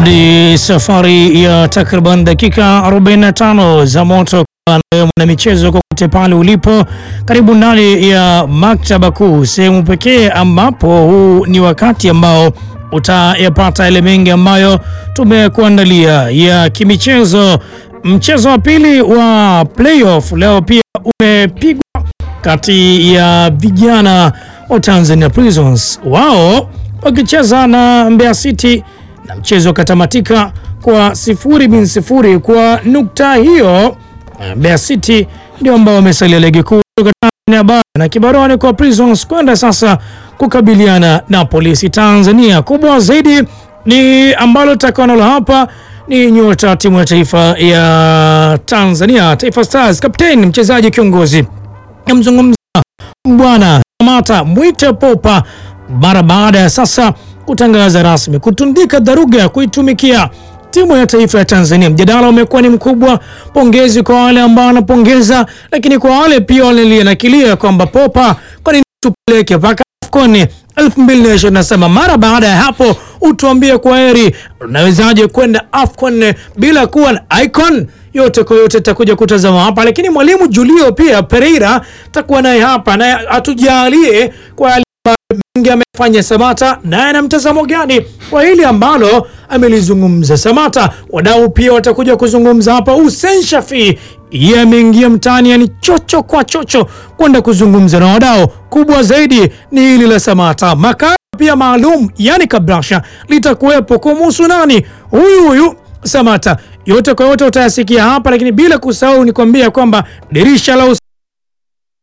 Hadi safari ya takriban dakika 45 za moto na michezo kokote pale ulipo, karibu ndani ya maktaba kuu, sehemu pekee ambapo huu ni wakati ambao utayapata yale mengi ambayo tumekuandalia ya kimichezo. Mchezo wa pili wa playoff leo pia umepigwa kati ya vijana wa Tanzania Prisons, wao wakicheza na Mbeya City na mchezo ukatamatika kwa sifuri bin sifuri. Kwa nukta hiyo, Mbeya City ndio ambao wamesalia ligi kuu kutoka Tanzania bara na kibaroni kwa Prisons kwenda sasa kukabiliana na Polisi Tanzania. Kubwa zaidi ni ambalo tutakanalo hapa ni nyota timu ya taifa ya Tanzania, Taifa Stars, kapteni mchezaji kiongozi, namzungumza Bwana Samata Mwite Popa mara baada ya sasa kutangaza rasmi kutundika dharuga ya kuitumikia timu ya taifa ya Tanzania. Mjadala umekuwa ni mkubwa. Pongezi kwa wale ambao wanapongeza, lakini kwa wale pia walionakilia kwamba Popa, kwa nini tupeleke mpaka AFCON 2027? Mara baada ya hapo utuambie kwa heri, unawezaje kwenda AFCON bila kuwa na icon? Yote kwa yote takuja kutazama hapa, lakini mwalimu Julio pia Pereira takuwa naye hapa, naye atujalie kwa mengi amefanya Samata, naye ana mtazamo gani kwa hili ambalo amelizungumza Samata. Wadau pia watakuja kuzungumza hapa. Hussein Shafi yeye ameingia mtaani, yani chocho kwa chocho kwenda kuzungumza na wadau. Kubwa zaidi ni hili la Samata. Makala pia maalum, yani kabrasha litakuwepo kumuhusu nani huyu huyu Samata. Yote kwa yote utayasikia hapa, lakini bila kusahau ni kwambia kwamba dirisha la